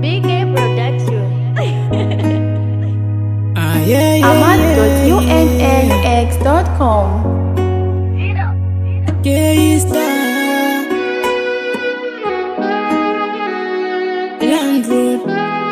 Big A Production. Ah, yeah, yeah, Ahmad.unaux.com. yeah, it's that. Land Road.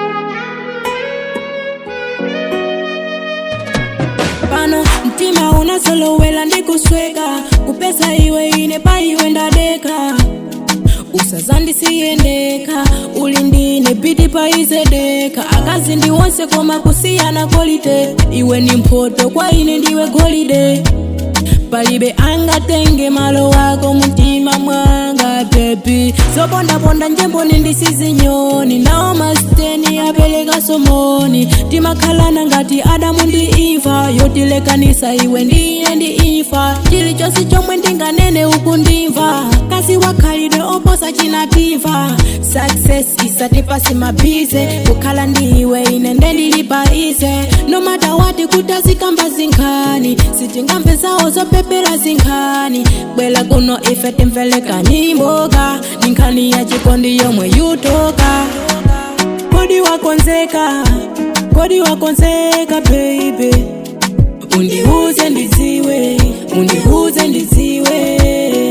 pano mtima unasolowela ndikusweka kupesa iwe ine pa iwe ndadeka usazandisiyendeka uli ndine piti paizedeka akazi ndi wonse koma kusiyana kolite iwe ni mphoto kwa ine ndiwe golide palibe angatenge malo wako mtima mwanga bebi zopondaponda njemboni ndisizinyoni nawo masiteni apeleka somoni timakhalana ngati adamu ndi iva yotilekanisa iwe ndiye ndi ifa chilichonse chomwe ndinganene uku ndimva kasi wakhalidwe oposa chinativa success isatipasi mabize kukhala ndiwe ine ndendilipa ize nomata wati kutazikamba zinkhani sitingamve zawo zopepera zinkhani bwela kuno ife timveleka nyimboka ni nkhani ya chikondi yomwe yutoka kodi wakonzeka kodi wakonzeka baby undiuze ndidziwe undiuze ndidziwe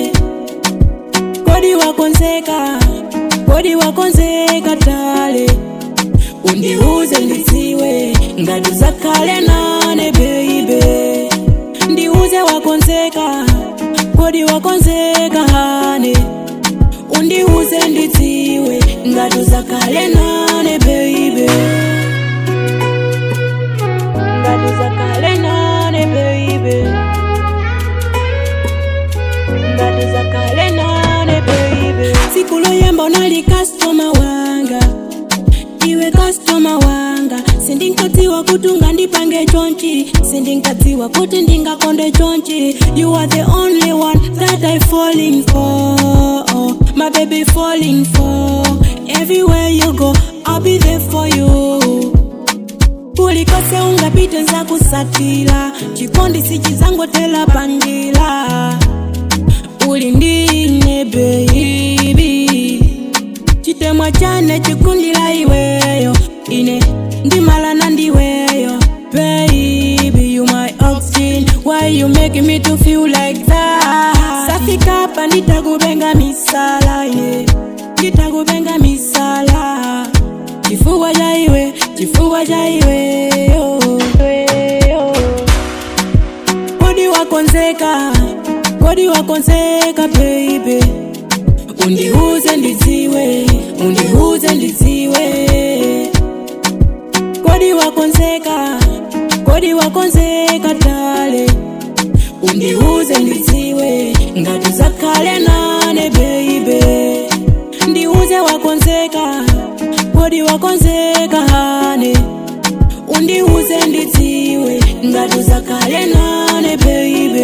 kodi wakonzeka kodi wakonzeka tale undiuze ndidziwe ngati zakhale nane baby ndiuze wakonzeka kodi wakonzeka hane undiuze ndidziwe ngati zakhale nane baby ngati zakhale nane baby ngati zakhale nane baby tsiku loyamba unali kastoma wanga iwe kastoma wanga sindinkadziwa kuti ungandipange chonchi sindinkadziwa kuti ndingakonde chonchi you are the only one that i falling for my baby falling for everywhere you go i'll be there for you kulikose ungapite nzakusatira chikondi sichizangotela panjira uli ndine baby chitemwa chane chikundila iweyo ine ndimalana ndiweyo baby you my oxygen why you make me to feel like that safika pa nditakubenga misala ine nditakubenga misala chifuwa cha iwe chifuwa cha iweyo kodi wakonzeka kodi wakonzeka baby undiuze ndidziwe undiuze ndidziwe kodi wakonzeka kodi wakonzeka tale undiuze ndidziwe ngati zakhale nane baby ndiuze wakonzeka kodi wakonzeka hane undiuze ndidziwe ngati zakhale nane baby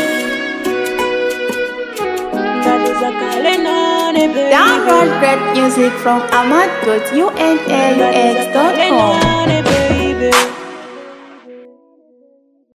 ngati zakhale nane baby Download great music from Ahmad.unaux.com. Nane, baby.